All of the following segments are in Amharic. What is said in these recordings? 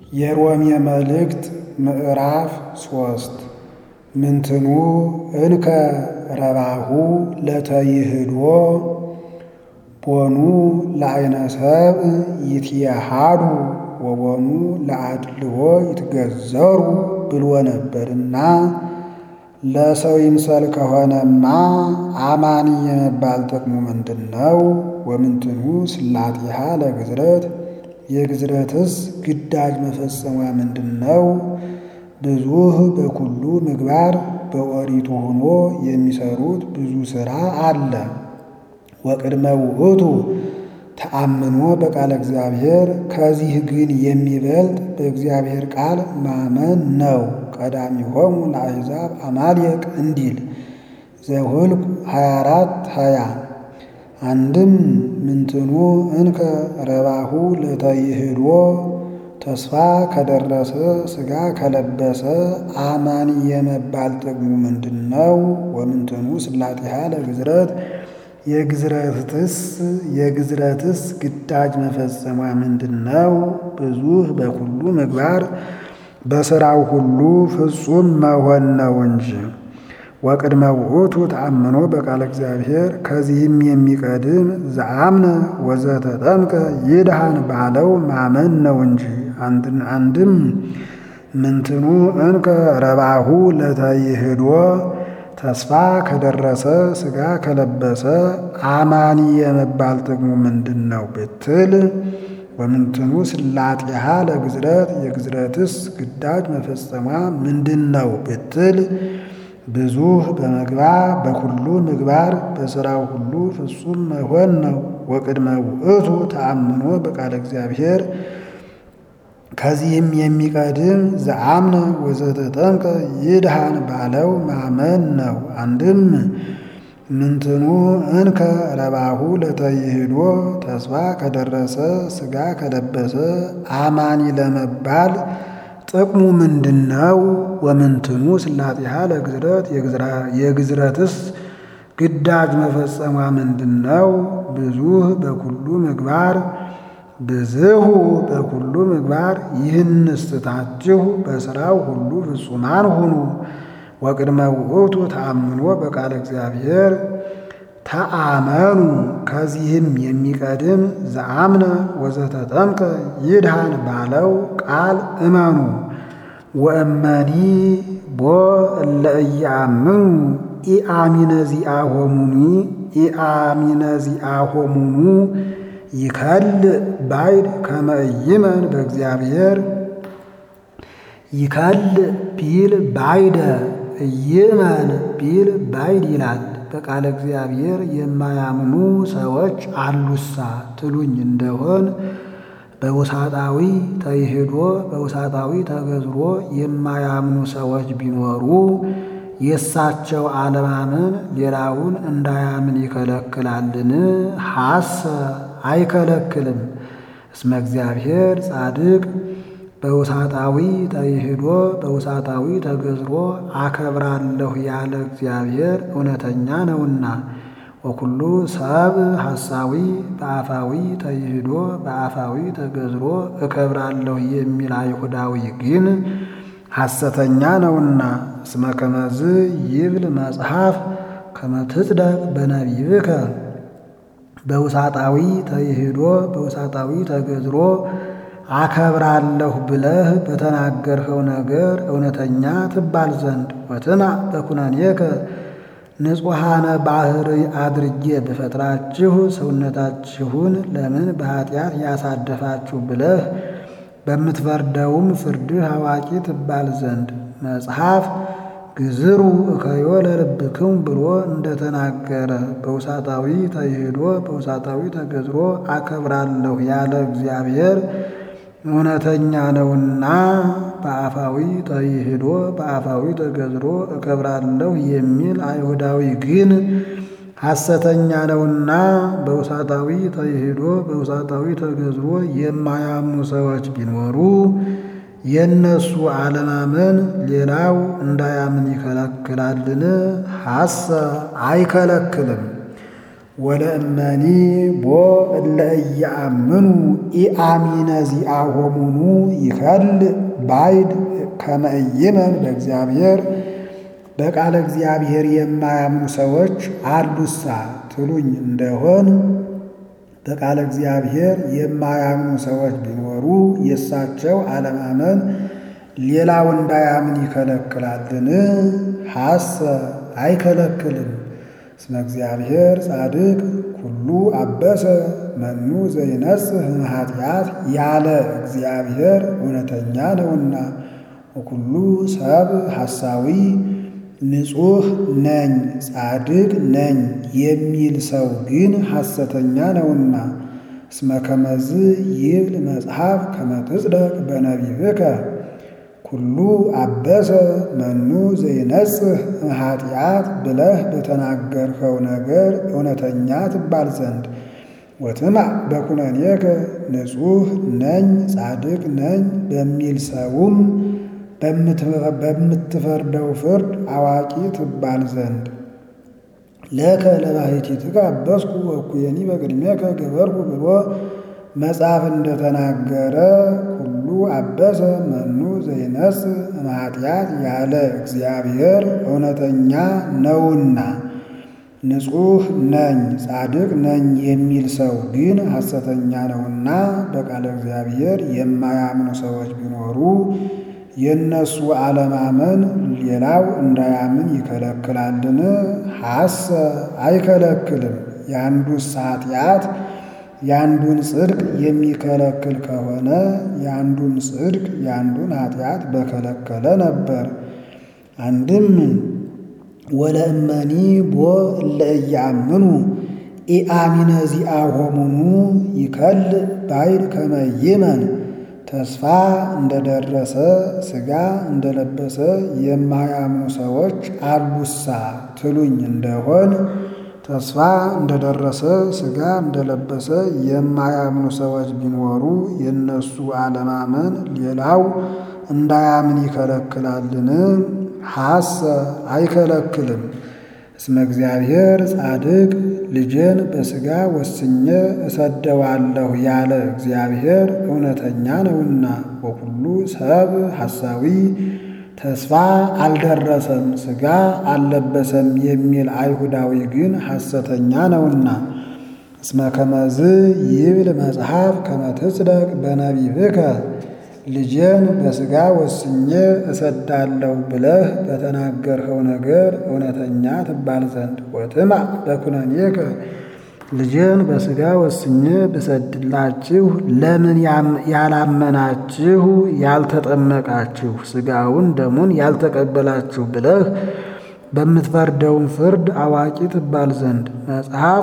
የሮሜ መልእክት ምዕራፍ ሶስት ምንትኑ እንከ ረባሁ ለተይህዶ ቦኑ ለአይነ ሰብእ ይትየሃዱ ወቦኑ ለአድልዎ ይትገዘሩ ብሎ ነበርና ለሰው ይምሰል ከሆነማ አማኒ የመባል ጥቅሙ ምንድን ነው? ወምንትኑ ስላጢሃ ለግዝረት የግዝረትስ ግዳጅ መፈጸሟ ምንድን ነው? ብዙህ በኩሉ ምግባር በኦሪቱ ሆኖ የሚሰሩት ብዙ ሥራ አለ። ወቅድመ ውእቱ ተአምኖ በቃለ እግዚአብሔር ከዚህ ግን የሚበልጥ በእግዚአብሔር ቃል ማመን ነው። ቀዳሚሆሙ ለአሕዛብ አማልየቅ እንዲል ዘኍልቍ 24 20 አንድም ምንትኑ እንከ ረባሁ ለተይህዶ ተስፋ ከደረሰ ሥጋ ከለበሰ አማኒ የመባል ጥቅሙ ምንድን ነው? ወምንትኑ ስላጢሃ ለግዝረት የግዝረትስ የግዝረትስ ግዳጅ መፈጸሟ ምንድን ነው? ብዙህ በኩሉ ምግባር በሥራው ሁሉ ፍጹም መሆን ነው እንጂ። ወቅድመ ውእቱ ተአምኖ በቃለ እግዚአብሔር ከዚህም የሚቀድም ዘአምነ ወዘተጠምቀ ይድሃን ባለው ማመን ነው እንጂ። አንድም ምንትኑ እንከ ረባሁ ለተይህዶ ተስፋ ከደረሰ ሥጋ ከለበሰ አማኒ የመባል ጥቅሙ ምንድን ነው ብትል፣ ወምንትኑ ስላጢሃ ለግዝረት የግዝረትስ ግዳጅ መፈጸሟ ምንድን ነው ብትል፣ ብዙህ በመግባር በኩሉ ምግባር በሥራው ሁሉ ፍጹም መሆን ነው። ወቅድመ ውእቱ ተአምኖ በቃለ እግዚአብሔር ከዚህም የሚቀድም ዘአምነ ወዘተጠምቀ ይድሃን ባለው ማመን ነው። አንድም ምንትኑ እንከ ረባሁ ለተይህዶ ተስፋ ከደረሰ ሥጋ ከለበሰ አማኒ ለመባል ጥቅሙ ምንድን ነው? ወምንትኑ ስላጢሃ ለግዝረት የግዝረትስ ግዳጅ መፈጸሟ ምንድን ነው? ብዙህ በኩሉ ምግባር ብዝሁ በኩሉ ምግባር ይህንስ ትታችሁ በሥራው ሁሉ ፍጹማን ሁኑ። ወቅድመ ውእቱ ተአምኖ በቃለ እግዚአብሔር ተአመኑ ከዚህም የሚቀድም ዘአምነ ወዘተጠምቀ ይድሃን ባለው ቃል እመኑ። ወእመኒ ቦ እለ ኢየአምኑ ኢአሚነ ዚአሆሙኒ ኢአሚነ ዚአሆሙኑ ይከልእ ባይድ ከመ ኢይመን በእግዚአብሔር ይከልእ ቢል ባይደ ኢይመን ቢል ባይድ ይላል። በቃለ እግዚአብሔር የማያምኑ ሰዎች አሉሳ ትሉኝ እንደሆን በውሳጣዊ ተይህዶ በውሳጣዊ ተገዝሮ የማያምኑ ሰዎች ቢኖሩ የእሳቸው አለማመን ሌላውን እንዳያምን ይከለክላልን? ሐሰ አይከለክልም። እስመ እግዚአብሔር ጻድቅ በውሳጣዊ ተይህዶ በውሳጣዊ ተገዝሮ አከብራለሁ ያለ እግዚአብሔር እውነተኛ ነውና። ወኩሉ ሰብ ሐሳዊ በአፋዊ ተይህዶ በአፋዊ ተገዝሮ እከብራለሁ የሚል አይሁዳዊ ግን ሐሰተኛ ነውና። እስመ ከመዝ ይብል መጽሐፍ ከመ ትጽደቅ በነቢብከ በውሳጣዊ ተይህዶ በውሳጣዊ ተገዝሮ አከብራለሁ ብለህ በተናገርኸው ነገር እውነተኛ ትባል ዘንድ ወትምዕ በኩነኔከ ንጹሐነ ባሕር አድርጌ ብፈጥራችሁ ሰውነታችሁን ለምን በኀጢአት ያሳደፋችሁ ብለህ በምትፈርደውም ፍርድህ አዋቂ ትባል ዘንድ መጽሐፍ ግዝሩ እከዮ ለልብክሙ ብሎ እንደተናገረ በውሳጣዊ ተይህዶ በውሳጣዊ ተገዝሮ አከብራለሁ ያለ እግዚአብሔር እውነተኛ ነውና በአፋዊ ተይህዶ በአፋዊ ተገዝሮ እከብራለሁ የሚል አይሁዳዊ ግን ሐሰተኛ ነውና በውሳጣዊ ተይህዶ በውሳጣዊ ተገዝሮ የማያምኑ ሰዎች ቢኖሩ የእነሱ አለማመን ሌላው እንዳያምን ይከለክላልን? ሐሰ አይከለክልም። ወለእመኒ ቦ እለ እያአምኑ ኢአሚነ ዚአሆሙኑ ይከል ባይድ ከመ ኢይመን በእግዚአብሔር በቃለ እግዚአብሔር የማያምኑ ሰዎች አሉሳ ትሉኝ እንደሆን በቃለ እግዚአብሔር የማያምኑ ሰዎች ቢኖሩ የእሳቸው አለማመን ሌላው እንዳያምን ይከለክላልን? ሐሰ አይከለክልም። እስመ እግዚአብሔር ጻድቅ ኩሉ አበሰ መኑ ዘይነጽህ እምኃጢአት ያለ እግዚአብሔር እውነተኛ ነውና ወኩሉ ሰብ ሐሳዊ ንጹሕ ነኝ ጻድቅ ነኝ የሚል ሰው ግን ሐሰተኛ ነውና። እስመ ከመዝ ይብል መጽሐፍ ከመ ትጽደቅ በነቢብከ ኩሉ አበሰ መኑ ዘይነጽህ እምኃጢአት ብለህ በተናገርኸው ነገር እውነተኛ ትባል ዘንድ ወትማዕ በኩነኔከ ንጹሕ ነኝ ጻድቅ ነኝ በሚል ሰውም በምትፈርደው ፍርድ አዋቂ ትባል ዘንድ ለከ ለባሕቲትከ አበስኩ ወኩየኒ በቅድሜከ ገበርኩ ብሎ መጽሐፍ እንደተናገረ ሁሉ አበሰ መኑ ዘይነጽእ እምኃጢአት ያለ እግዚአብሔር እውነተኛ ነውና ንጹሕ ነኝ ጻድቅ ነኝ የሚል ሰው ግን ሐሰተኛ ነውና በቃለ እግዚአብሔር የማያምኑ ሰዎች ቢኖሩ የእነሱ አለማመን ሌላው እንዳያምን ይከለክላልን? ሐሰ አይከለክልም። የአንዱስ ኃጢአት የአንዱን ጽድቅ የሚከለክል ከሆነ የአንዱን ጽድቅ የአንዱን ኃጢአት በከለከለ ነበር። አንድም ወለእመኒ ቦ እለ እያምኑ ኢአሚነ ዚአሆሙኑ ይከል ባይድ ከመ ይመን ተስፋ እንደደረሰ ሥጋ እንደለበሰ የማያምኑ ሰዎች አሉሳ ትሉኝ እንደሆን ተስፋ እንደደረሰ ሥጋ እንደለበሰ የማያምኑ ሰዎች ቢኖሩ የእነሱ አለማመን ሌላው እንዳያምን ይከለክላልን? ሐሰ አይከለክልም። እስመ እግዚአብሔር ጻድቅ ልጄን በሥጋ ወስኜ እሰደዋለሁ ያለ እግዚአብሔር እውነተኛ ነውና ወኩሉ ሰብ ሐሳዊ ተስፋ አልደረሰም ሥጋ አልለበሰም የሚል አይሁዳዊ ግን ሐሰተኛ ነውና። እስመ ከመዝ ይብል መጽሐፍ ከመ ትጽደቅ በነቢብከ ልጄን በሥጋ ወስኜ እሰዳለሁ ብለህ በተናገርኸው ነገር እውነተኛ ትባል ዘንድ ወትማዕ በኩነኔከ ልጄን በሥጋ ወስኜ ብሰድላችሁ ለምን ያላመናችሁ ያልተጠመቃችሁ ሥጋውን ደሙን ያልተቀበላችሁ ብለህ በምትፈርደውን ፍርድ አዋቂ ትባል ዘንድ መጽሐፍ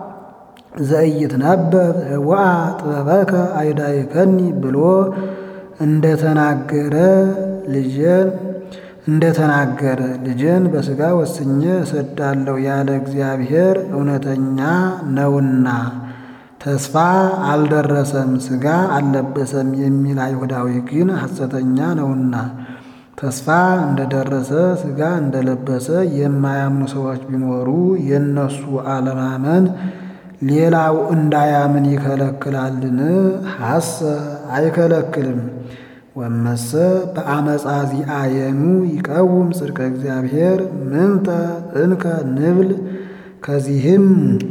ዘኢይትነበብ ህዋ ጥበበከ አይዳይከኒ ብሎ እንደተናገረ ልጄን እንደተናገረ ልጄን በሥጋ ወስኜ እሰዳለሁ ያለ እግዚአብሔር እውነተኛ ነውና ተስፋ አልደረሰም ሥጋ አልለበሰም የሚል አይሁዳዊ ግን ሐሰተኛ ነውና። ተስፋ እንደደረሰ ሥጋ እንደለበሰ የማያምኑ ሰዎች ቢኖሩ የእነሱ አለማመን ሌላው እንዳያምን ይከለክላልን? ሐሰ አይከለክልም። ወመሰ በአመፃ ዚአየኑ ይቀውም ጽድቀ እግዚአብሔር ምንተ እንከ ንብል። ከዚህም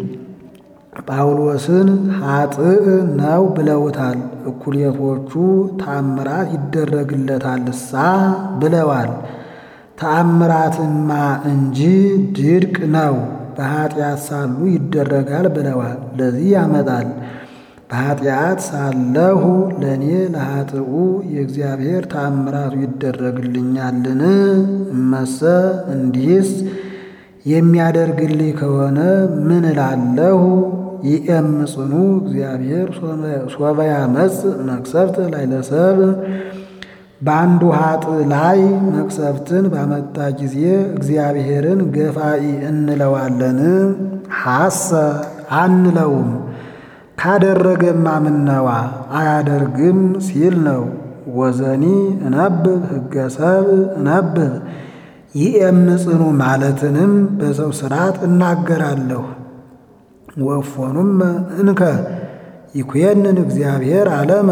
ጳውሎስን ኃጥእ ነው ብለውታል። እኩሌቶቹ ተአምራት ይደረግለታልሳ ብለዋል። ተአምራትማ እንጂ ድርቅ ነው በኃጢአት ሳሉ ይደረጋል ብለዋል። ለዚህ ያመጣል በኃጢአት ሳለሁ ለእኔ ለኃጥኡ የእግዚአብሔር ተአምራቱ ይደረግልኛልን? እመሰ እንዲህስ የሚያደርግልኝ ከሆነ ምን እላለሁ? ይእምጽኑ እግዚአብሔር ሶበ ያመጽእ መቅሰፍት ላዕለ በአንዱ ኃጥእ ላይ መቅሰፍትን ባመጣ ጊዜ እግዚአብሔርን ገፋኢ እንለዋለን? ሐሰ አንለውም። ካደረገማ ምነዋ አያደርግም ሲል ነው። ወዘኒ እነብብ ሕገ ሰብእ እነብብ ይእምጽኑ ማለትንም በሰው ሥርዓት እናገራለሁ። ወእፎኑመ እንከ ይኩየንን እግዚአብሔር ዓለመ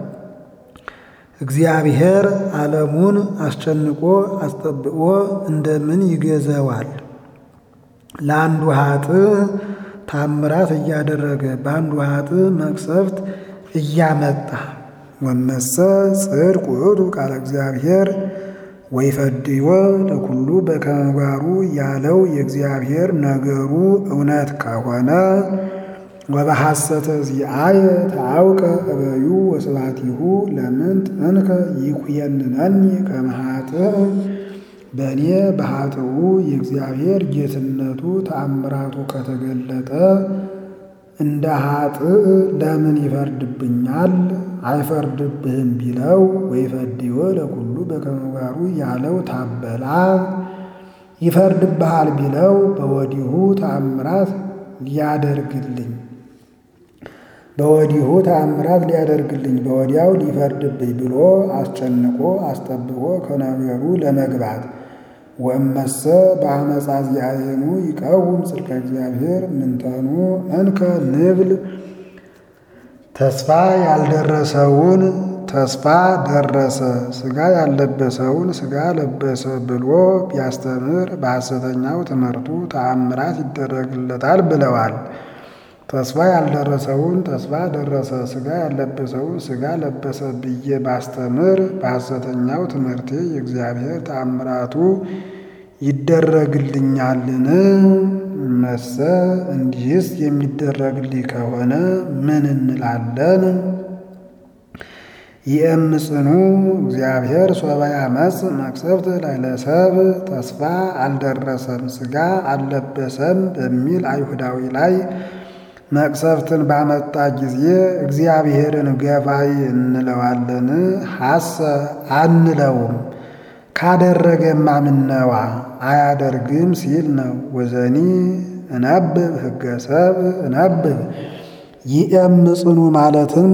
እግዚአብሔር ዓለሙን አስጨንቆ አስጠብቆ እንደምን ይገዘዋል? ለአንዱ ኃጥእ ታምራት እያደረገ በአንዱ ኃጥእ መቅሰፍት እያመጣ ወመሰ ጽድቅ ውእቱ ቃለ እግዚአብሔር ወይፈድይዎ ለኩሉ በከመ ምግባሩ ያለው የእግዚአብሔር ነገሩ እውነት ከሆነ ወበሐሰተ ዚአየ ተአውቀ እበዩ ወስብሐቲሁ ለምንት እንከ ይኩየንነኒ ከመ ኃጥእ በእኔ በኃጥኡ የእግዚአብሔር ጌትነቱ ተአምራቱ ከተገለጠ እንደ ኃጥእ ለምን ይፈርድብኛል? አይፈርድብህም ቢለው ወይፈድይዎ ለኩሉ በከመ ምግባሩ ያለው ታበላ ይፈርድብሃል ቢለው በወዲሁ ተአምራት ሊያደርግልኝ በወዲሁ ተአምራት ሊያደርግልኝ በወዲያው ሊፈርድብኝ ብሎ አስጨንቆ አስጠብቆ ከነገሩ ለመግባት ወእመሰ በአመፃ ዚአየኑ ይቀውም ጽድቀ እግዚአብሔር ምንተኑ እንከ ንብል ተስፋ ያልደረሰውን ተስፋ ደረሰ፣ ሥጋ ያልለበሰውን ሥጋ ለበሰ ብሎ ቢያስተምር በሐሰተኛው ትምህርቱ ተአምራት ይደረግለታል ብለዋል። ተስፋ ያልደረሰውን ተስፋ ደረሰ፣ ሥጋ ያልለበሰውን ሥጋ ለበሰ ብዬ ባስተምር በሐሰተኛው ትምህርቴ የእግዚአብሔር ተአምራቱ ይደረግልኛልን? መሰ እንዲህስ የሚደረግልኝ ከሆነ ምን እንላለን? ይእምጽኑ እግዚአብሔር ሶበ ያመጽ መቅሰፍት ላዕለ ሰብእ ተስፋ አልደረሰም ሥጋ አልለበሰም በሚል አይሁዳዊ ላይ መቅሰፍትን ባመጣ ጊዜ እግዚአብሔርን ገፋይ እንለዋለን? ሐሰ አንለውም። ካደረገማ ምነዋ አያደርግም ሲል ነው። ወዘኒ እነብብ ሕገ ሰብእ እነብብ ይእምጽኑ ማለትም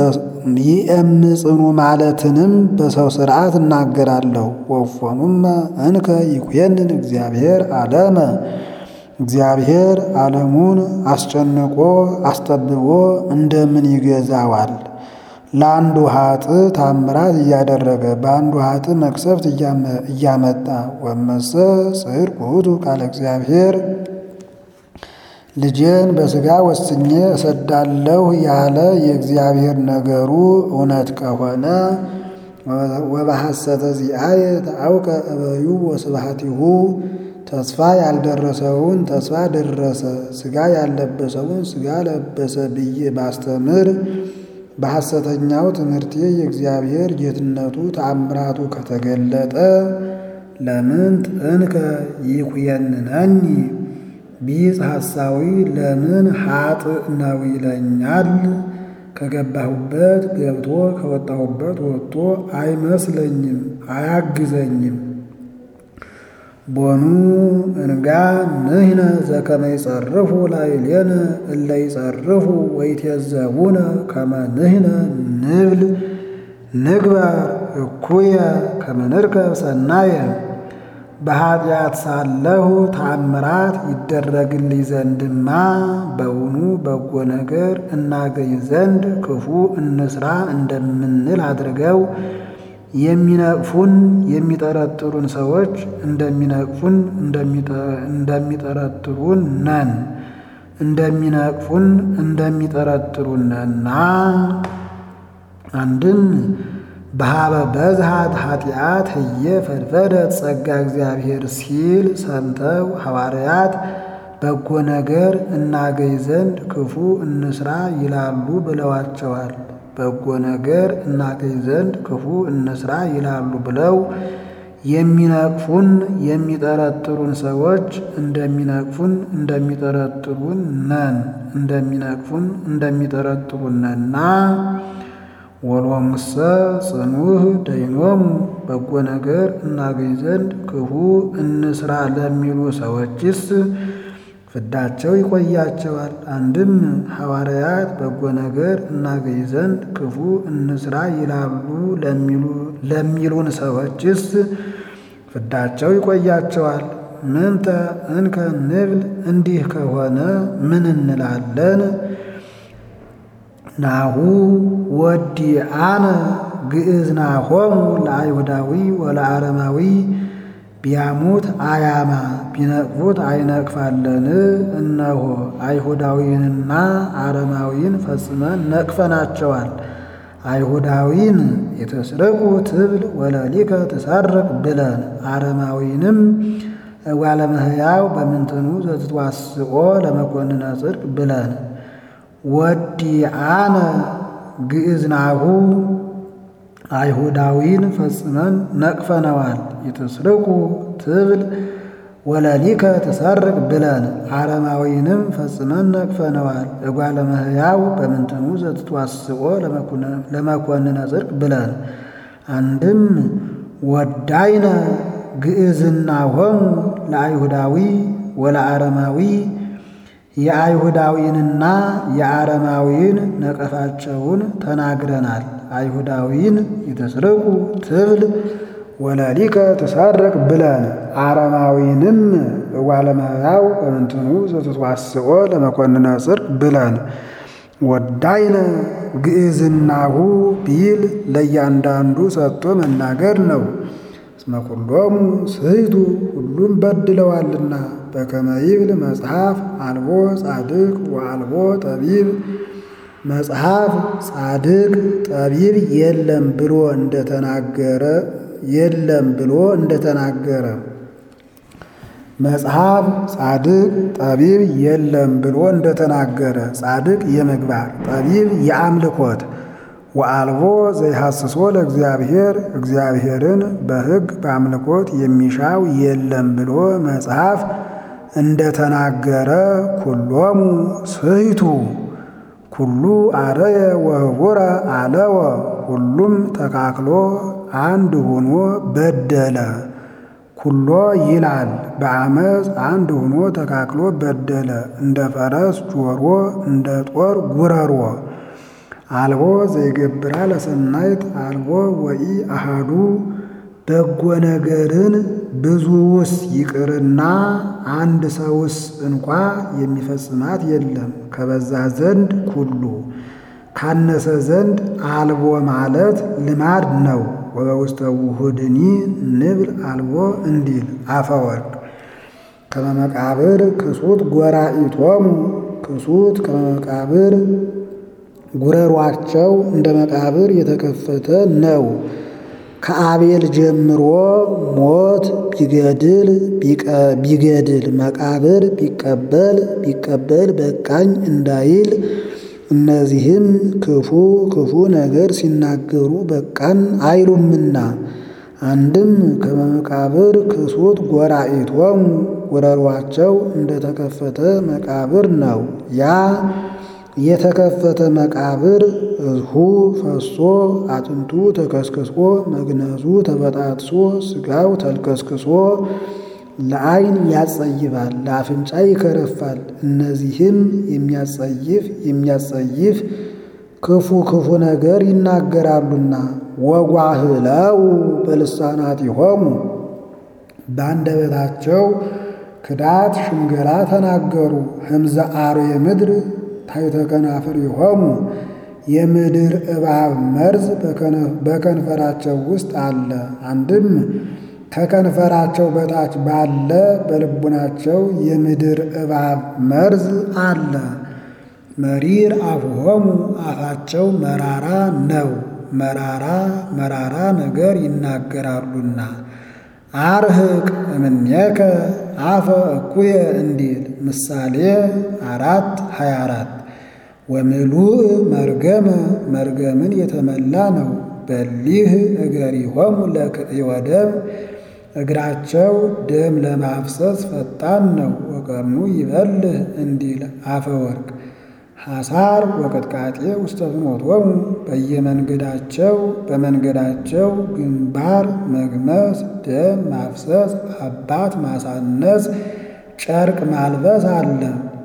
ይእምጽኑ ማለትንም በሰው ሥርዓት እናገራለሁ። ወፎኑመ እንከ ይኩየንን እግዚአብሔር ዓለመ እግዚአብሔር ዓለሙን አስጨንቆ አስጠብቦ እንደምን ይገዛዋል? ለአንዱ ኃጥእ ታምራት እያደረገ በአንዱ ኃጥእ መቅሰፍት እያመጣ ወመሰ ጽድቅ ውእቱ ቃለ እግዚአብሔር ልጄን በሥጋ ወስኜ እሰዳለሁ ያለ የእግዚአብሔር ነገሩ እውነት ከሆነ ወበሐሰተ ዚአየ ተአውቀ እበዩ ወስብሐቲሁ ተስፋ ያልደረሰውን ተስፋ ደረሰ፣ ሥጋ ያልለበሰውን ሥጋ ለበሰ ብዬ ባስተምር በሐሰተኛው ትምህርቴ የእግዚአብሔር ጌትነቱ ተአምራቱ ከተገለጠ ለምንት እንከ ይኩየንነኒ ቢጽ ሐሳዊ ለምን ኃጥእ ነው ይለኛል? ከገባሁበት ገብቶ ከወጣሁበት ወጥቶ አይመስለኝም፣ አያግዘኝም። ቦኑ እንጋ ንሕነ ዘከመ ይጸርፉ ላዕሌነ እለ ይጸርፉ ወይትየዘቡነ ከመ ንሕነ ንብል ንግበር እኩየ ከመ ንርከብ ሰናየ በኃጢአት ሳለሁ ተአምራት ይደረግልኝ ዘንድማ በውኑ በጎ ነገር እናገኝ ዘንድ ክፉ እንስራ እንደምንል አድርገው የሚነቅፉን የሚጠረጥሩን ሰዎች እንደሚነቅፉን እንደሚጠረጥሩን ነን እንደሚነቅፉን እንደሚጠረጥሩን ነና አንድም በሀበ በዝሃት ኃጢአት ህየ ፈድፈደት ጸጋ እግዚአብሔር ሲል ሰምተው ሐዋርያት በጎ ነገር እናገኝ ዘንድ ክፉ እንስራ ይላሉ ብለዋቸዋል። በጎ ነገር እናገኝ ዘንድ ክፉ እንስራ ይላሉ ብለው የሚነቅፉን የሚጠረጥሩን ሰዎች እንደሚነቅፉን እንደሚጠረጥሩን ነን እንደሚነቅፉን እንደሚጠረጥሩን ነና ወሎሙሰ ጽኑህ ደይኖሙ በጎ ነገር እናገኝ ዘንድ ክፉ እንስራ ለሚሉ ሰዎችስ ፍዳቸው ይቆያቸዋል። አንድም ሐዋርያት በጎ ነገር እናገኝ ዘንድ ክፉ እንስራ ይላሉ ለሚሉን ሰዎችስ ፍዳቸው ይቆያቸዋል። ምንተ እንከ ንብል እንዲህ ከሆነ ምን እንላለን? ናሁ ወዲአነ ግእዝናሆሙ ለአይሁዳዊ ወለአረማዊ ቢያሙት አያማ ቢነቅፉት አይነቅፋለን። እነሆ አይሁዳዊንና አረማዊን ፈጽመን ነቅፈናቸዋል። አይሁዳዊን የተስረቁ ትብል ወለሊከ ትሰርቅ ብለን አረማዊንም ዋለመህያው በምንትኑ ዘትዋስኦ ለመኮንነ ጽድቅ ብለን ወዲአነ ግእዝናሁ አይሁዳዊን ፈጽመን ነቅፈነዋል። የተስርቁ ትብል ወለሊከ ትሰርቅ ብለን አረማዊንም ፈጽመን ነቅፈነዋል። እጓለ እመሕያው በምንትኑ ዘትትዋስኦ ለመኮንነ ጽድቅ ብለን አንድም ወዳይነ ግእዝናሆሙ ለአይሁዳዊ ወለአረማዊ የአይሁዳዊንና የአረማዊን ነቀፋቸውን ተናግረናል። አይሁዳዊን የተስርቁ ትብል ወለሊከ ትሰርቅ ብለን አረማዊንም እጓለ እመሕያው በምንትኑ ዘትትዋስኦ ለመኮንነ ጽድቅ ብለን ወዳይነ ግእዝናሁ ቢል ለእያንዳንዱ ሰጥቶ መናገር ነው። እስመ ኩሎሙ ስሕቱ ሁሉም በድለዋልና በከመ ይብል መጽሐፍ አልቦ ጻድቅ ወአልቦ ጠቢብ መጽሐፍ ጻድቅ ጠቢብ የለም ብሎ እንደተናገረ የለም ብሎ እንደተናገረ መጽሐፍ ጻድቅ ጠቢብ የለም ብሎ እንደተናገረ ጻድቅ የምግባር ጠቢብ የአምልኮት ወአልቦ ዘይሐስሶ ለእግዚአብሔር እግዚአብሔርን በሕግ በአምልኮት የሚሻው የለም ብሎ መጽሐፍ እንደተናገረ ኩሎሙ ስሕቱ ኩሉ አረየ ወህቡረ አለወ ሁሉም ተካክሎ አንድ ሆኖ በደለ። ኩሎ ይላል በአመፅ አንድ ሆኖ ተካክሎ በደለ። እንደ ፈረስ ጆሮ እንደ ጦር ጉረሮ አልቦ ዘይገብራ ለሰናይት አልቦ ወኢ አሃዱ በጎ ነገርን ብዙውስ ይቅርና አንድ ሰውስ እንኳ የሚፈጽማት የለም። ከበዛ ዘንድ ኩሉ ካነሰ ዘንድ አልቦ ማለት ልማድ ነው። ወበውስተ ውሁድኒ ንብል አልቦ እንዲል አፈወርቅ ከመመቃብር ክሱት ጎራኢቶሙ ክሱት ከመመቃብር ጉረሯቸው እንደ መቃብር የተከፈተ ነው። ከአቤል ጀምሮ ሞት ቢገድል ቢገድል መቃብር ቢቀበል ቢቀበል በቃኝ እንዳይል እነዚህም ክፉ ክፉ ነገር ሲናገሩ በቃን አይሉምና አንድም ከመቃብር ክሱት ጎራኢቶሙ ጉረሯቸው እንደተከፈተ መቃብር ነው። ያ የተከፈተ መቃብር እዝሁ ፈሶ አጥንቱ ተከስክሶ መግነዙ ተበጣጥሶ ስጋው ተልከስክሶ ለዓይን ያጸይፋል፣ ለአፍንጫ ይከረፋል። እነዚህም የሚያጸይፍ የሚያጸይፍ ክፉ ክፉ ነገር ይናገራሉና ወጓህለው በልሳናቲሆሙ በአንደበታቸው ክዳት ሽንገላ ተናገሩ። ህምዘ አርዌ ምድር ታሕተ ከናፍሪሆሙ የምድር እባብ መርዝ በከንፈራቸው ውስጥ አለ። አንድም ከከንፈራቸው በታች ባለ በልቡናቸው የምድር እባብ መርዝ አለ። መሪር አፍሆሙ አፋቸው መራራ ነው። መራራ መራራ ነገር ይናገራሉና አርህቅ እምኔከ አፈ እኩየ እንዲል ምሳሌ አራት ሀያ አራት ወምሉእ መርገመ መርገምን የተመላ ነው። በሊህ እገሪሆሙ ለክእወ ደም እግራቸው ደም ለማፍሰስ ፈጣን ነው። ወቀርኑ ይበልህ እንዲል አፈወርቅ ሐሳር ወቅጥቃጤ ውስተ ፍኖቶሙ በየመንገዳቸው በመንገዳቸው ግንባር መግመስ፣ ደም ማፍሰስ፣ አባት ማሳነስ፣ ጨርቅ ማልበስ አለ።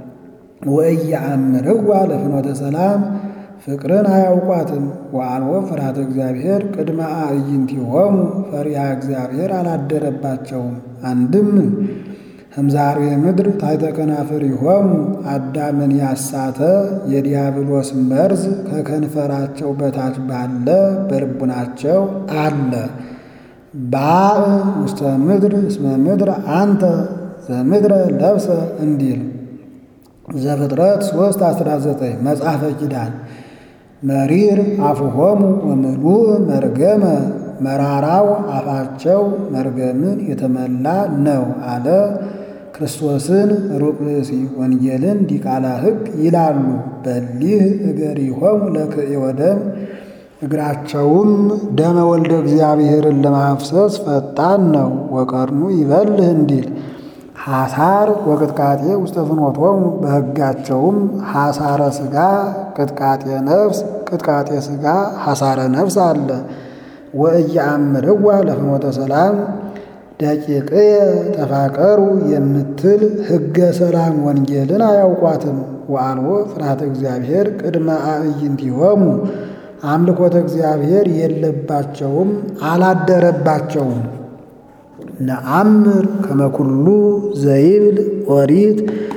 ወኢየአምርዋ ለፍኖተ ሰላም ፍቅርን አያውቋትም። ወአልቦ ፍርሃተ እግዚአብሔር ቅድመ አዕይንቲሆሙ ፈሪሃ እግዚአብሔር አላደረባቸውም። አንድም ህምዛሬ ምድር ታሕተ ከናፍሪሆሙ አዳምን ያሳተ የዲያብሎስ መርዝ ከከንፈራቸው በታች ባለ በልቡናቸው አለ። ባእ ውስተ ምድር እስመ ምድር አንተ ዘምድረ ለብሰ እንዲል ዘፍጥረት 3 19 መጽሐፈ ኪዳን መሪር አፉሆሙ ወምሉእ መርገመ መራራው አፋቸው መርገምን የተመላ ነው አለ። ክርስቶስን ሩቅ ብእሲ ወንጌልን ዲቃላ ሕግ ይላሉ። በሊህ እገሪሆሙ ለክእየ ወደም እግራቸውም ደመ ወልደ እግዚአብሔርን ለማፍሰስ ፈጣን ነው። ወቀርኑ ይበልህ እንዲል ሐሳር ወቅጥቃጤ ውስተ ፍኖቶሙ በሕጋቸውም ሐሳረ ሥጋ ቅጥቃጤ ነፍስ ቅጥቃጤ ሥጋ ሐሳረ ነፍስ አለ። ወእያአምርዋ ለፍኖተ ሰላም ደቂቅየ ተፋቀሩ የምትል ሕገ ሰላም ወንጌልን አያውቋትም። ወአልቦ ፍርሃተ እግዚአብሔር ቅድመ አዕይንቲሆሙ አምልኮተ እግዚአብሔር የለባቸውም አላደረባቸውም። ነአምር ከመኩሉ ዘይብል ኦሪት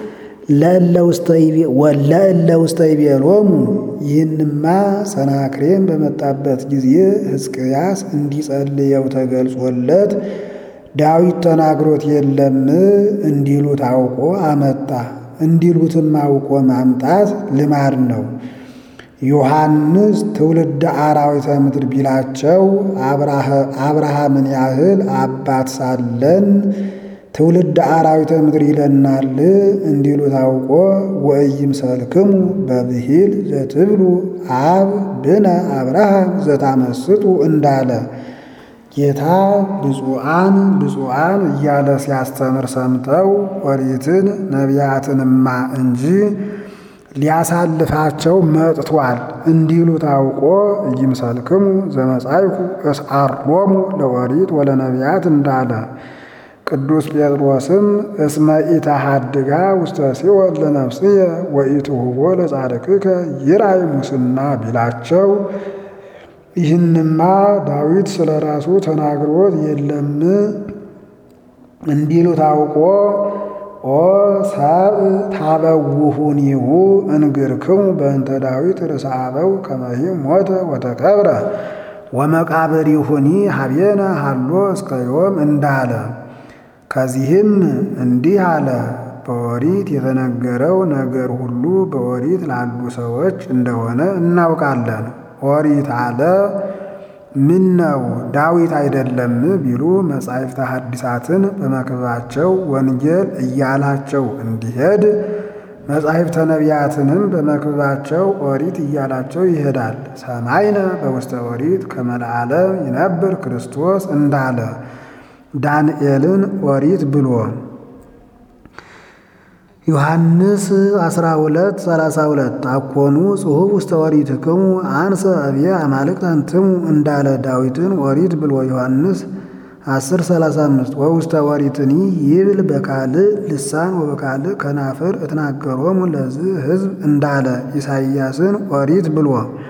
ለእለ ውስተ ይቤሎሙ ይህንማ ሰናክሬም በመጣበት ጊዜ ሕዝቅያስ እንዲጸልየው ተገልጾለት ዳዊት ተናግሮት የለም እንዲሉት አውቆ አመጣ። እንዲሉትም አውቆ ማምጣት ልማድ ነው። ዮሐንስ ትውልደ አራዊተ ምድር ቢላቸው አብርሃምን ያህል አባት ሳለን ትውልደ አራዊተ ምድር ይለናል እንዲሉ ታውቆ ወእይም ሰልክሙ በብሂል ዘትብሉ አብ ብነ አብርሃም ዘታመስጡ እንዳለ ጌታ ብፁዓን ብፁዓን እያለ ሲያስተምር ሰምተው ኦሪትን ነቢያትንማ እንጂ ሊያሳልፋቸው መጥቷል እንዲሉ ታውቆ እይምሰልክሙ ዘመጻይኩ እስአሮሙ ለኦሪት ወለነቢያት እንዳለ ቅዱስ ጴጥሮስም እስመ ኢተሃድጋ ውስተ ሲኦል ለነፍስየ ወኢትሁቦ ለጻድቅከ ይራይ ሙስና ቢላቸው ይህንማ ዳዊት ስለ ራሱ ተናግሮት የለም እንዲሉ ታውቆ ኦ ሰብእ ታበውሁኒሁ እንግርክሙ በእንተ ዳዊት ርእሰ አበው ከመሂ ሞተ ወተቀብረ ወመቃብሪሁኒ ሀቤነ ሃሎ እስከ ዮም እንዳለ ከዚህም እንዲህ አለ። በኦሪት የተነገረው ነገር ሁሉ በኦሪት ላሉ ሰዎች እንደሆነ እናውቃለን። ኦሪት አለ ምን ነው ዳዊት አይደለም ቢሉ መጻሕፍተ ሐዲሳትን በመክበባቸው ወንጌል እያላቸው እንዲሄድ መጻሕፍተ ነቢያትንም በመክበባቸው ኦሪት እያላቸው ይሄዳል። ሰማይነ በውስተ ኦሪት ከመለዓለም ይነብር ክርስቶስ እንዳለ ዳንኤልን ኦሪት ብሎ ዮሐንስ 12 32 አኮኑ ጽሑፍ ውስተ ኦሪትክሙ አንሰ አብየ አማልክት አንትሙ እንዳለ ዳዊትን ኦሪት ብሎ ዮሐንስ 10 35 ወውስተ ኦሪትኒ ይብል በካልእ ልሳን ወበካልእ ከናፍር እትናገሮሙ ለዝህ ሕዝብ እንዳለ ኢሳይያስን ኦሪት ብሎ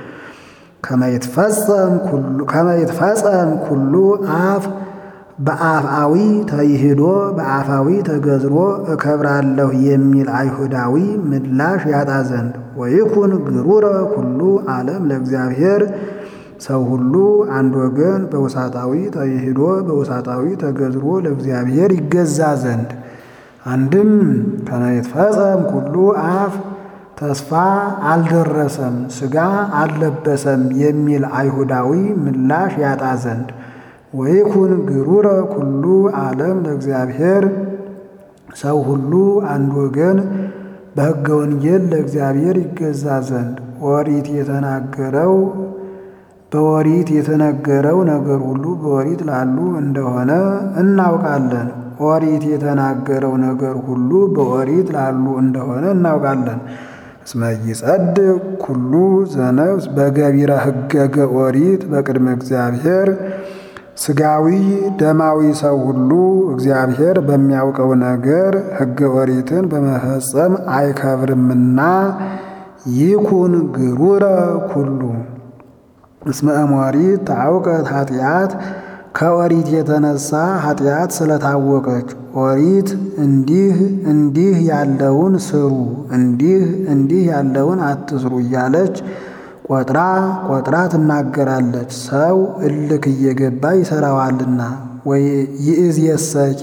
ከመይትፈጸም ኩሉ አፍ በአፍአዊ ተይሂዶ በአፋዊ ተገዝሮ እከብራለሁ የሚል አይሁዳዊ ምላሽ ያጣ ዘንድ ወይኩን ግሩረ ኩሉ ዓለም ለእግዚአብሔር ሰው ሁሉ አንድ ወገን በውሳጣዊ ተይሂዶ በውሳጣዊ ተገዝሮ ለእግዚአብሔር ይገዛ ዘንድ አንድም ከመይትፈጸም ኩሉ አፍ ተስፋ አልደረሰም ሥጋ አልለበሰም የሚል አይሁዳዊ ምላሽ ያጣ ዘንድ ወይኩን ግሩረ ኩሉ ዓለም ለእግዚአብሔር ሰው ሁሉ አንድ ወገን በሕገ ወንጌል ለእግዚአብሔር ይገዛ ዘንድ ኦሪት የተናገረው በኦሪት የተነገረው ነገር ሁሉ በኦሪት ላሉ እንደሆነ እናውቃለን። ኦሪት የተናገረው ነገር ሁሉ በኦሪት ላሉ እንደሆነ እናውቃለን። እስመ ይጸድቅ ኩሉ ዘነፍስ በገቢረ ሕገገ ኦሪት በቅድመ እግዚአብሔር ሥጋዊ ደማዊ ሰው ሁሉ እግዚአብሔር በሚያውቀው ነገር ሕገ ኦሪትን በመፈጸም አይከብርምና ይኩን ግሩረ ኩሉ እስመ እሞሪት ታውቀት ኃጢአት ከኦሪት የተነሳ ኃጢአት ስለታወቀች ኦሪት እንዲህ እንዲህ ያለውን ስሩ፣ እንዲህ እንዲህ ያለውን አትስሩ እያለች ቆጥራ ቆጥራ ትናገራለች። ሰው እልክ እየገባ ይሰራዋልና። ወይ ይእዜሰኬ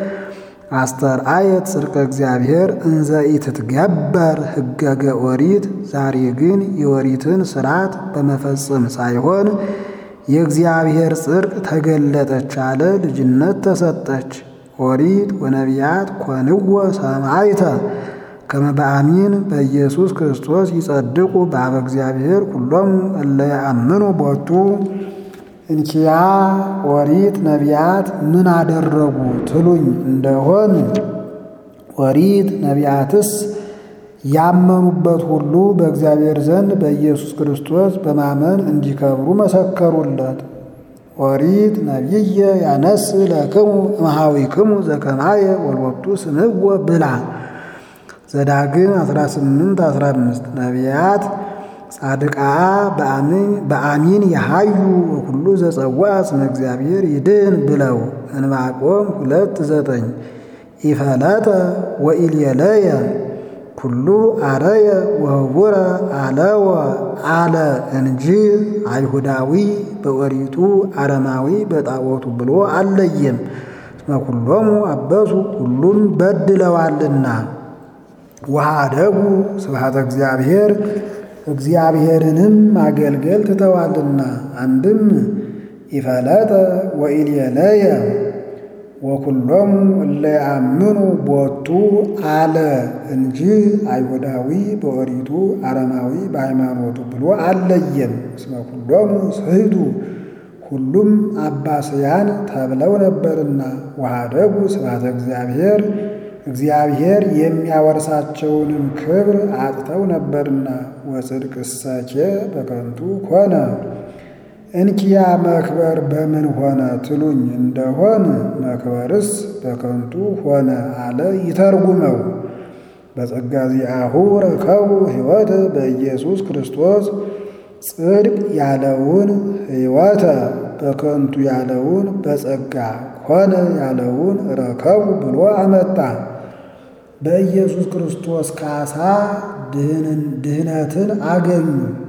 አስተርአየት ጽድቀ እግዚአብሔር እንዘ ኢትትገበር ሕገገ ኦሪት። ዛሬ ግን የኦሪትን ሥርዓት በመፈጸም ሳይሆን የእግዚአብሔር ጽድቅ ተገለጠች አለ፣ ልጅነት ተሰጠች። ኦሪት ወነቢያት ኮንዎ ሰማዕተ ከመ በአሚን በኢየሱስ ክርስቶስ ይጸድቁ በአበ እግዚአብሔር ኩሎሙ እለ ያአምኑ ቦቱ። እንኪያ ኦሪት ነቢያት ምን አደረጉ ትሉኝ እንደሆን ኦሪት ነቢያትስ ያመኑበት ሁሉ በእግዚአብሔር ዘንድ በኢየሱስ ክርስቶስ በማመን እንዲከብሩ መሰከሩለት። ኦሪት ነቢየ ያነስ ለክሙ እምኀዊክሙ ዘከማየ ወልወቱ ስምዎ ብላ ዘዳግም 18 15 ነቢያት ጻድቃ በአሚን የሃዩ ወኩሉ ዘጸዋ ስመ እግዚአብሔር ይድን ብለው ዕንባቆም ሁለት ዘጠኝ ኢፈለጠ ወኢልየለየ ኩሉ አረየ ወህቡረ አለወ አለ እንጂ አይሁዳዊ በኦሪቱ አረማዊ በጣዖቱ ብሎ አለየም። እስመ ኩሎሙ አበሱ ሁሉም በድለዋልና። ወኀደጉ ስብሐተ እግዚአብሔር እግዚአብሔርንም ማገልገል ትተዋልና። አንድም ኢፈለጠ ወኢልየለየ ወኩሎሙ እለ ያአምኑ ቦቱ አለ እንጂ አይሁዳዊ በኦሪቱ አረማዊ በሃይማኖቱ ብሎ አለየም። እስመ ኩሎሙ ስሕቱ ሁሉም አባስያን ተብለው ነበርና። ወኀደጉ ስብሐተ እግዚአብሔር እግዚአብሔር የሚያወርሳቸውንም ክብር አጥተው ነበርና። ወጽድቅሰኬ በከንቱ ኮነ እንኪያ መክበር በምን ሆነ ትሉኝ እንደሆን መክበርስ በከንቱ ሆነ አለ ይተርጉመው። በጸጋ ዚአሁ ረከቡ ሕይወተ በኢየሱስ ክርስቶስ ጽድቅ ያለውን ሕይወተ በከንቱ ያለውን በጸጋ ሆነ ያለውን ረከቡ ብሎ አመጣ። በኢየሱስ ክርስቶስ ካሳ ድህነትን አገኙ።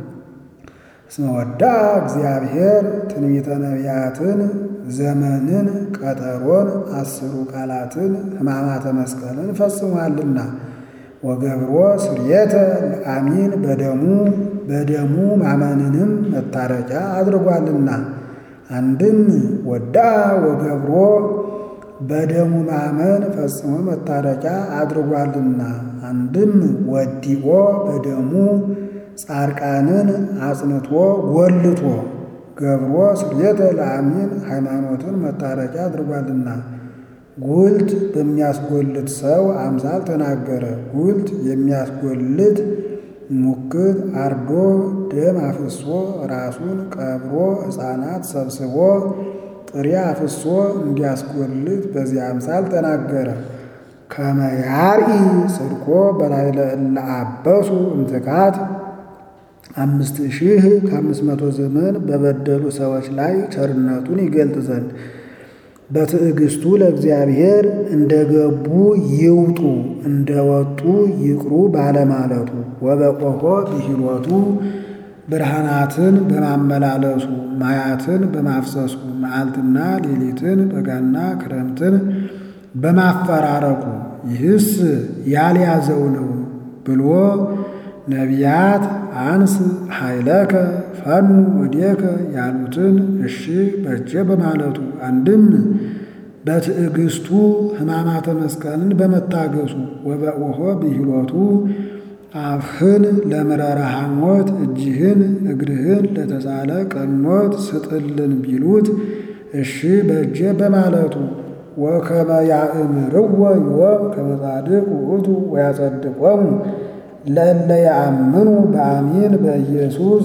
እስመ ወዳአ እግዚአብሔር ትንቢተ ነቢያትን ዘመንን ቀጠሮን አስሩ ቃላትን ሕማማተ መስቀልን ፈጽሟልና ወገብሮ ስርየተ ለአሚን በደሙ በደሙ ማመንንም መታረቂያ አድርጓልና። አንድም ወዳአ ወገብሮ በደሙ ማመን ፈጽሞ መታረቂያ አድርጓልና። አንድም ወዲቆ በደሙ ጻድቃንን አጽንቶ ጎልቶ ገብሮ ስርየተ ለአሚን ሃይማኖትን መታረቂያ አድርጓልና። ጉልት በሚያስጎልት ሰው አምሳል ተናገረ። ጉልት የሚያስጎልት ሙክት አርዶ ደም አፍሶ ራሱን ቀብሮ ሕፃናት ሰብስቦ ጥሬ አፍሶ እንዲያስጎልት በዚህ አምሳል ተናገረ። ከመ ያርኢ ጽድቆ በላዕለ እለ አበሱ እምትካት አምስት ሺህ ከአምስት መቶ ዘመን በበደሉ ሰዎች ላይ ቸርነቱን ይገልጥ ዘንድ በትዕግስቱ ለእግዚአብሔር እንደገቡ ይውጡ እንደወጡ ይቅሩ ባለማለቱ ወበቆሆ ብሂሎቱ ብርሃናትን በማመላለሱ ማያትን በማፍሰሱ መዓልትና ሌሊትን በጋና ክረምትን በማፈራረቁ ይህስ ያልያዘው ነው ብሎ ነቢያት አንስ ኃይለከ ፈኑ ወዴከ ያሉትን እሺ በጀ በማለቱ አንድም በትዕግስቱ ሕማማተ መስቀልን በመታገሱ ወበኦሆ ብሂሎቱ አፍህን ለምረረ ሐሞት እጅህን እግርህን ለተሳለ ቀኖት ስጥልን ቢሉት እሺ በጀ በማለቱ ወከመ ያእምርዎ ዮም ከመ ጻድቅ ውእቱ ወያጸድቆሙ ለእለ ያአምኑ በአሚን በኢየሱስ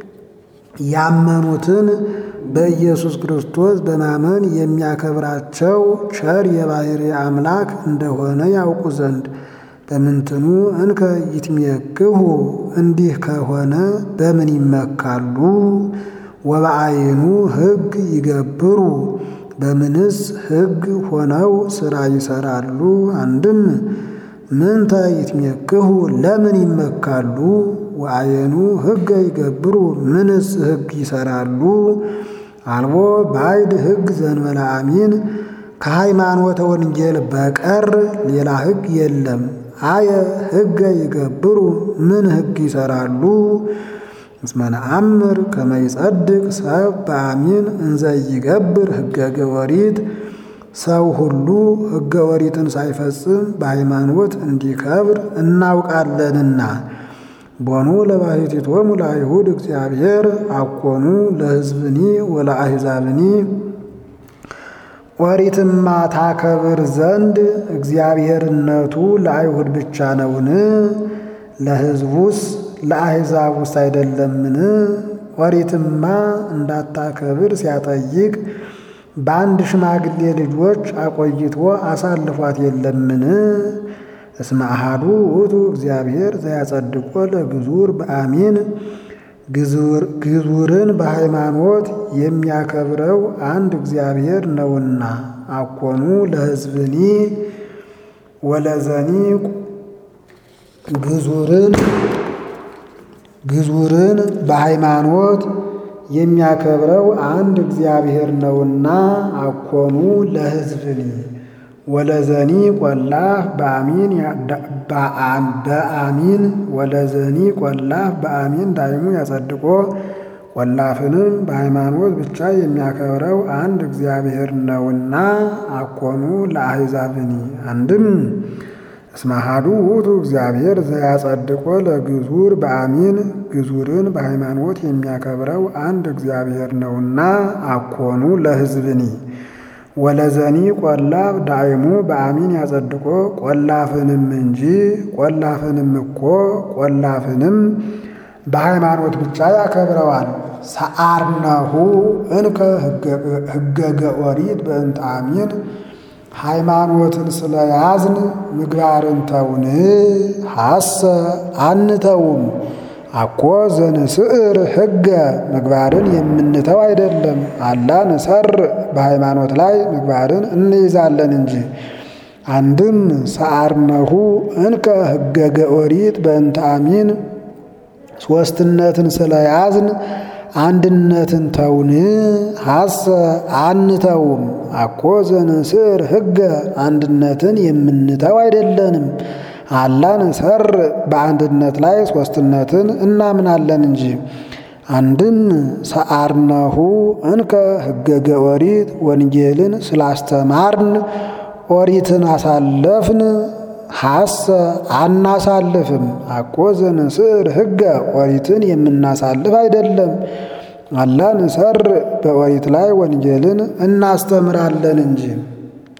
ያመኑትን በኢየሱስ ክርስቶስ በማመን የሚያከብራቸው ቸር የባሕርይ አምላክ እንደሆነ ያውቁ ዘንድ በምንትኑ እንከ ይትሜክሁ እንዲህ ከሆነ በምን ይመካሉ? ወበአይኑ ሕግ ይገብሩ በምንስ ሕግ ሆነው ሥራ ይሰራሉ? አንድም ምንተ ይትሜክሁ ለምን ይመካሉ? ወአየኑ ሕገ ይገብሩ ምንስ ሕግ ይሰራሉ? አልቦ ባዕድ ሕግ ዘእንበለ አሚን ከሃይማኖተ ወንጌል በቀር ሌላ ሕግ የለም። አየ ሕገ ይገብሩ ምን ሕግ ይሰራሉ? እስመ ነአምር ከመ ይጸድቅ ሰብ በአሚን እንዘ ይገብር ሕገ ኦሪት ሰው ሁሉ ሕገ ኦሪትን ሳይፈጽም በሃይማኖት እንዲከብር እናውቃለንና። ቦኑ ለባሕቲቶሙ ለአይሁድ እግዚአብሔር አኮኑ ለሕዝብኒ ወለአሕዛብኒ ኦሪትማ ታከብር ዘንድ እግዚአብሔርነቱ ለአይሁድ ብቻ ነውን? ለሕዝቡስ ለአሕዛቡስ አይደለምን? ኦሪትማ እንዳታከብር ሲያጠይቅ በአንድ ሽማግሌ ልጆች አቆይቶ አሳልፏት የለምን? እስመ አሐዱ ውእቱ እግዚአብሔር ዘያጸድቆ ለግዙር በአሚን ግዙርን በሃይማኖት የሚያከብረው አንድ እግዚአብሔር ነውና። አኮኑ ለሕዝብኒ ወለዘኒ ግዙርን ግዙርን በሃይማኖት የሚያከብረው አንድ እግዚአብሔር ነውና። አኮኑ ለሕዝብኒ ወለዘኒ ቆላፍ በአሚን በአሚን ወለዘኒ ቆላፍ በአሚን ዳይሙ ያጸድቆ ቆላፍንም በሃይማኖት ብቻ የሚያከብረው አንድ እግዚአብሔር ነውና። አኮኑ ለአሕዛብኒ አንድም እስመ አሐዱ ውእቱ እግዚአብሔር ዘያጸድቆ ለግዙር በአሚን ግዙርን በሃይማኖት የሚያከብረው አንድ እግዚአብሔር ነውና። አኮኑ ለሕዝብኒ ወለዘኒ ቆላፍ ዳይሙ በአሚን ያጸድቆ ቆላፍንም እንጂ ቆላፍንም እኮ ቆላፍንም በሃይማኖት ብቻ ያከብረዋል። ሰአርነሁ እንከ ሕገገ ኦሪት በእንተ አሚን ሃይማኖትን ስለያዝን ምግባርን ተውን ሐሰ አንተውም። አኮ ዘንስዕር ሕገ ምግባርን የምንተው አይደለም። አላ ንሰር በሃይማኖት ላይ ምግባርን እንይዛለን እንጂ። አንድም ሰአርነሁ እንከ ሕገገ ኦሪት በእንተ አሚን ሦስትነትን ስለያዝን አንድነትን ተውን ሐሰ አንተውም። አኮ ዘንስዕር ሕገ አንድነትን የምንተው አይደለንም። አላ ንሰር በአንድነት ላይ ሦስትነትን እናምናለን እንጂ። አንድም ሰአርነሁ እንከ ሕገገ ኦሪት ወንጌልን ስላስተማርን ኦሪትን አሳለፍን ሐሰ አናሳልፍም። አኮ ዘንስዕር ሕገ ኦሪትን የምናሳልፍ አይደለም። አላ ንሰር በኦሪት ላይ ወንጌልን እናስተምራለን እንጂ